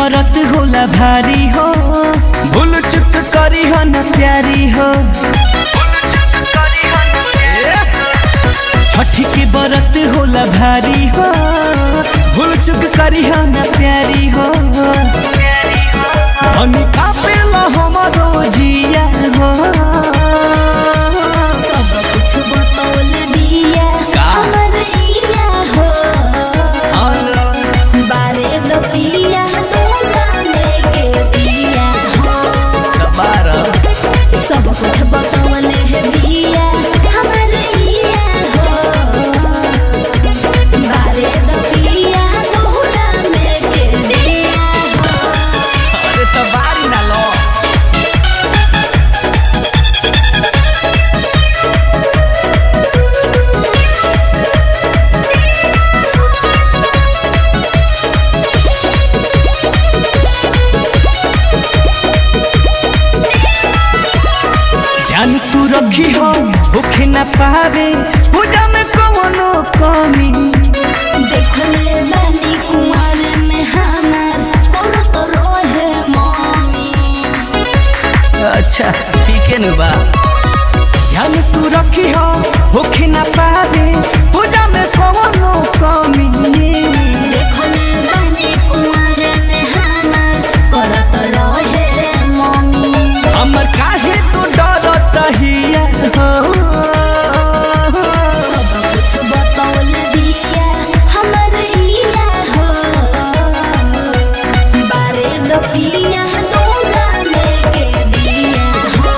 बरत होला भारी हो भूल चुक करी हो न प्यारी हो छठी के बरत होला भारी हो भूल चुक करी हो न प्यारी हो हनी कापेला हमारो जिया हो सब कुछ बतौल दिया का? हमर इया हो बारे द पिया दोगाने के दिया हो सब कुछ बतौल है दिया हमर इया हो बारे द पिया दोगाने के दिया हो अरे तो बारी ना लो ध्यान तू रखी हो भूखे न पावे पूजा में कवनो कमी देखले बानी कुंवर में हमार करत रहे मम्मी अच्छा ठीक है न बा ध्यान तू रखी हो भूखे न पावे पूजा में कवनो कमी देखले बानी कुंवर में हमार करत रहे मम्मी हमर काहे तू डरत हिया हो सब कुछ बतौल दिया हमर इया हो बारे द पिया दोगाने के दिया हो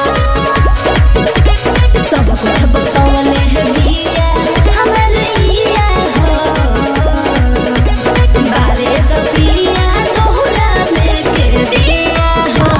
सब कुछ बतौल है दिया हमर इया हो बारे द पिया दोगाने के दिया हो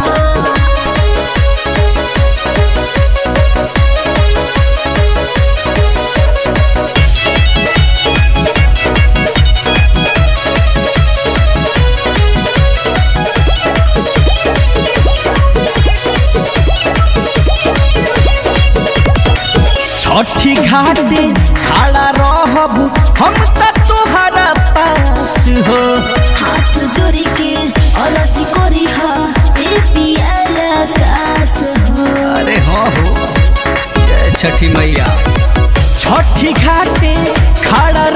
छठी घाटे खड़ा रहब हम त तोहरा पास हो हाथ जोड़ी के अरजी करी हा ए पियाला कास हो अरे हाँ हो जय छठी मैया छठी घाटे खड़ा